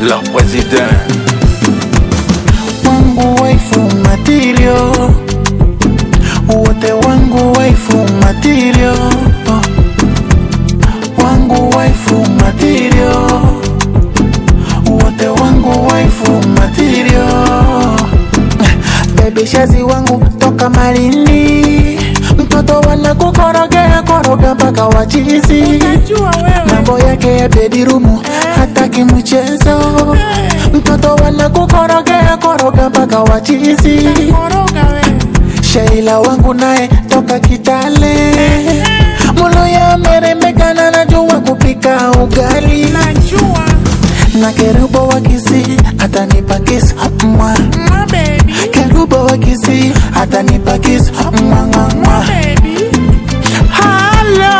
leur président. wangu waifu material wote wangu waifu material wangu waifu material wote wangu waifu material bebi shazi wangu toka malini mtoto wana kukorogea koroga mpaka wachizi Unajua wewe. mambo yake ya bedirumu hataki mchezo mtoto wana kukorogea koroga mpaka wachizi Koroga wewe. Sheila wangu naye toka Kitale mulo ya meremekana najua kupika ugali Najua. na kerubo wa Kisii atanipa kiss mwa My baby. kerubo wa Kisii atanipa kiss mwa mwa mwa My baby. Hello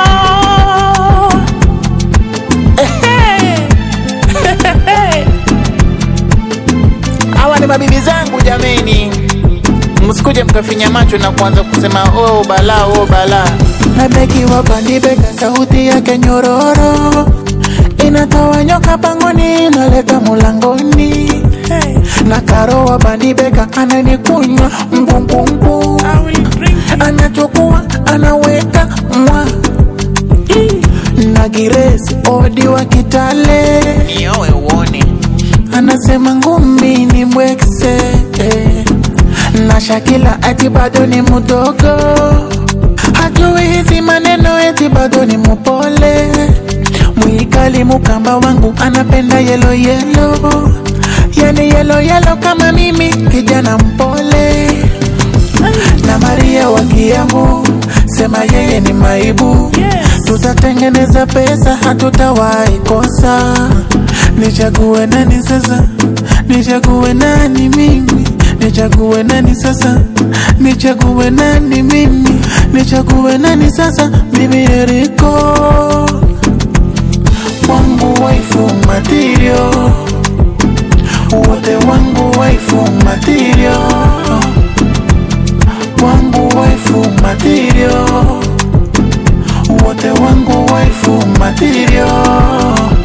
hawa ni mabibi zangu jameni msikuje mkafinya macho na kuanza kusema oh bala oh bala nabeki wapandibeka sauti yake nyororo inatoa nyoka pangoni inaleta mulangoni Hey, na karo wa bandibeka ananikunywa mpumpumpu I will drink you. anachukua anaweka mwa na giresi odi wa kitale niowe uone anasema ngumi ni mwekse eh. na shakila ati bado ni mdogo hajui hizi maneno eti bado ni mupole mwikali mukamba wangu anapenda yelo yelo yani yelo yelo kama mimi kijana mpole na Maria wa Kiambu sema yeye ni maibu Yes. tutatengeneza pesa hatutawahi kosa nichague nani sasa nichague nani mimi nichague nani sasa nichague nani mimi nichague nani sasa mimi Eriko wangu waifu material wote wangu waifu material wangu waifu material wote wangu waifu material